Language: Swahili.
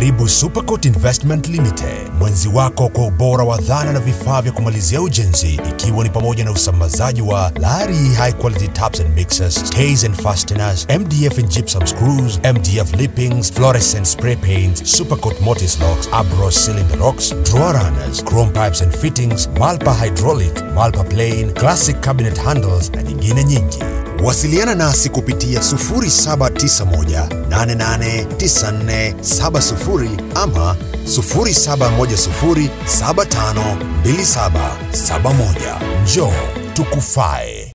Karibu Supercoat Investment Limited, mwenzi wako kwa ubora wa dhana na vifaa vya kumalizia ujenzi, ikiwa ni pamoja na usambazaji wa Lari high quality taps and mixers, stays and fasteners, MDF and gypsum screws, MDF lippings, fluorescent spray paints, Supercoat mortise locks, Abros cylinder locks, drawer runners, chrome pipes and fittings, Malpa hydraulic, Malpa plain, classic cabinet handles na nyingine nyingi. Wasiliana nasi kupitia 0791889470 ama 0710752771. Njoo tukufae.